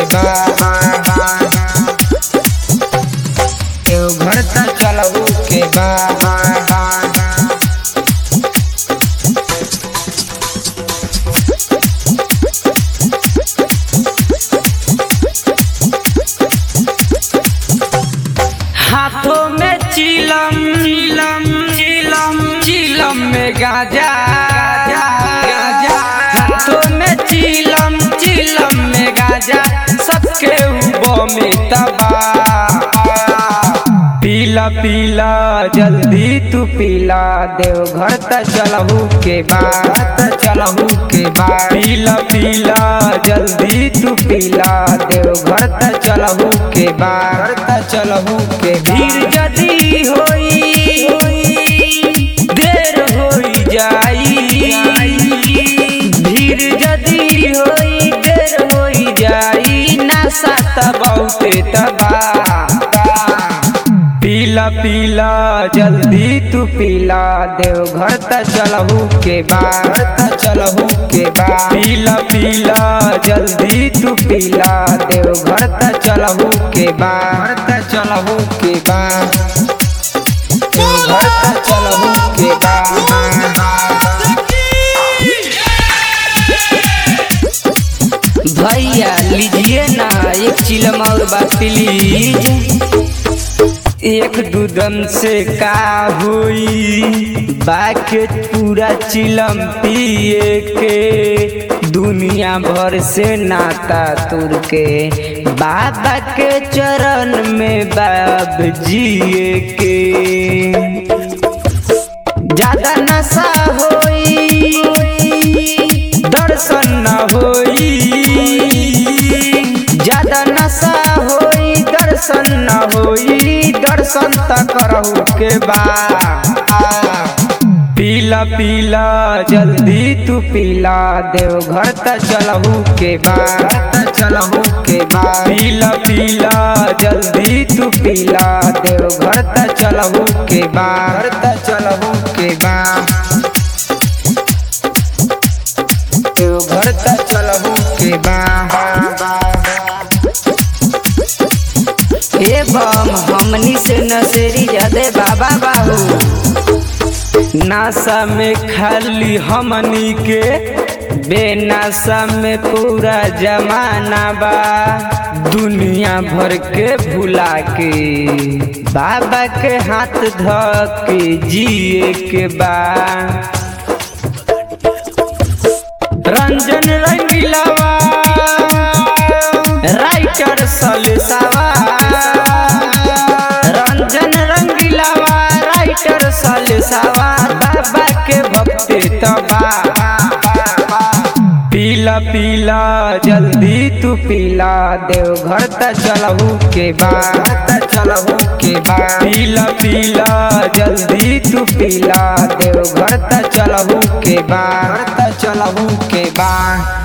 बा देवघर त चलहू के बा हाथों में चिलम चिलम चिलम चिलम में गाजा गाजा हाथों में चिलम चिलम में गाजा सबके उबो में तबा पीला पीला जल्दी तू पीला देवघर त चलहू के बाद चलहू के बाद पीला पीला जल्दी तू पीला देवघर त चलहू के बाद त चलहू के भीड़ जदी होई देर होई जाई भीड़ जदी होई देर होई जाई नशा त बहुते तबा पीला पीला जल्दी तू पीला देवघर त चलहू के बाद त चलहू के बाद पीला पीला जल्दी तू पीला देवघर त चलहू के बाद त चलहू के बाद देवघर त चलहू के बाद भैया लीजिए ना एक चिलम और बात प्लीज एक दूधम से का हुई बाके पूरा चिलम पिए के दुनिया भर से नाता तुर के बाबा के चरण में बाब जिए के ज्यादा नशा होई दर्शन न होई ज्यादा नशा होई दर्शन न होई दर्शन त करहु के बा पीला पीला जल्दी तू पीला देवघर त चलहू के बाद चलहू के बाद पीला पीला जल्दी तू पीला देवघर त चलहू के बाद त चलहू के बाद देवघर त चलहू के बाद हे बम हमनी से नसेरी जदे बाबा बाबू नासा में खाली हमनी के बेनासा में पूरा जमाना बा दुनिया भर के भुला के बाबा के हाथ ध के जिए के बा रंजन रंगीलावा राइटर सलसावा रंजन रंगीलावा राइटर सलसावा बाबा के भक्ति तबा पीला पीला जल्दी तू पीला देवघर त चलहू के बाद त चलहू के बाद पीला पीला जल्दी तू पीला देवघर त चलहू के बाद त चलहू के बाद